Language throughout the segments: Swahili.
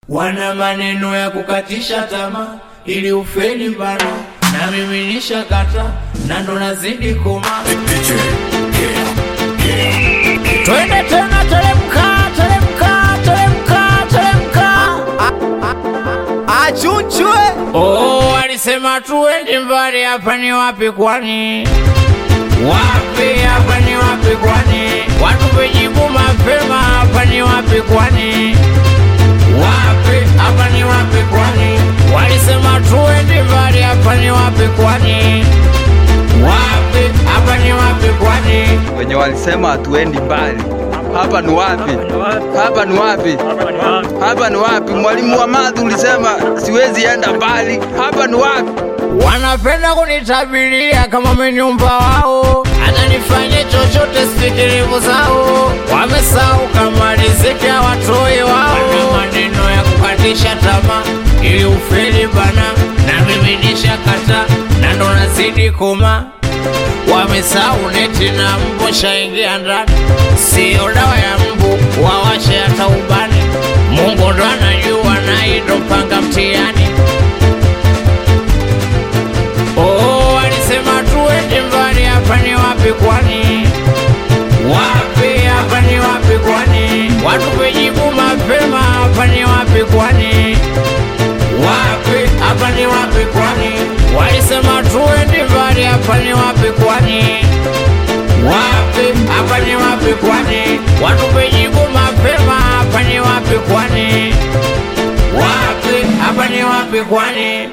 wana maneno ya kukatisha tamaa ili ufeli bana, na mimi nishakata na ndo nazidi koma. Twende tena, teremka, teremka, teremka, teremka. Achunchwe Oh, alisema tuendi mbali, hapa ni wapi kwani? Wapi hapa ni wapi kwani? Watupe jibu mapema, hapa ni wapi kwani? Wapi hapa ni wapi kwani? Walisema tuendi mbali, hapa ni wapi kwani? Wapi hapa ni wapi kwani? wenye walisema hatuendi mbali. Hapa ni wapi? Hapa ni wapi? Hapa ni wapi? Mwalimu wa madhi ulisema siwezi enda mbali. Hapa ni wapi? Wanapenda kunitabiria kama menyumba wao, hata nifanye chochote sikilivu zao. Wamesahau kama riziki hawatoi wao. Wana maneno ya kukatisha tamaa ili ufeli bana, na mimi nishakata na ndo nazidi koma. Wamesahau neti na mbu shaingia ndani, sio dawa ya mbu wawashe hata ubani. Mungu ndo anajua na ndo mpanga mtihani. Oh, walisema tuende mbali, hapa ni wapi kwani? Wapi hapa ni wapi kwani? Watupe jibu mapema, hapa ni wapi kwani? Wapi hapa ni wapi kwani? Walisema tuende mbali, hapa ni wapi kwani? Wapi hapa ni wapi kwani? Watupe jibu mapema, hapa ni wapi kwani? Wapi hapa ni wapi kwani?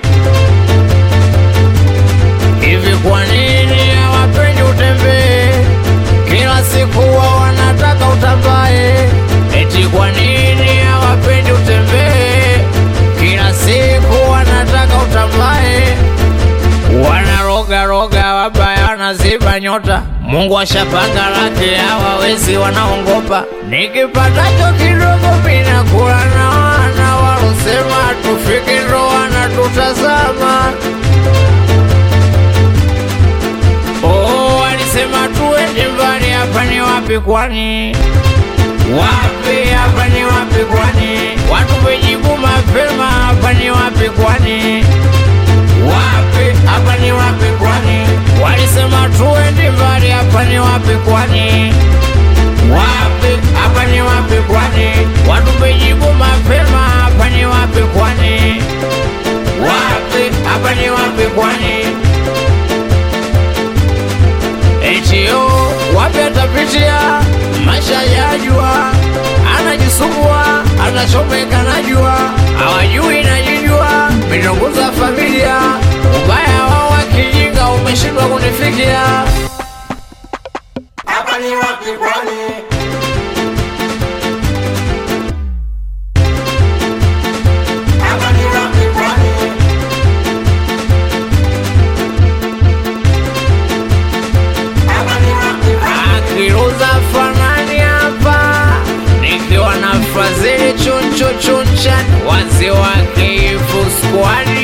Hivi kwa nini hawapendi utembee? Kila siku wao wanataka utambae. Eti kwa nini hawapendi utembee? Kila siku wanataka utambae. Wanaroga roga wabaya, wanaziba nyota. Mungu ashapanga lake, hawawezi wanaongopa. Nikipatacho kidogo mina kula na wana walosema tufike ndo wanatutazama. Oh, alisema tuende mbali, hapa ni wapi kwani? Wapi hapa ni wapi kwani? Watupe jibu mapema, hapa ni wapi kwani? Wapi hapa ni wapi kwani? Walisema tuende mbali, hapa ni wapi kwani? Wapi hapa ni wapi kwani? Watupe jibu mapema, hapa ni wapi kwani? Wapi hapa ni wapi kwani? Etio wapi atapitia maisha ya jua, anajisumbua anachomeka na jua, hawajui najijua, mitongoza familia, ubaya wao wakijinga umeshindwa kunifikia. Hapa ni wapi kwani? Hapa ni wapi kwani? akiruza fanani hapa nikiwa na frazili chunchu chuncha wazi wa kifu squad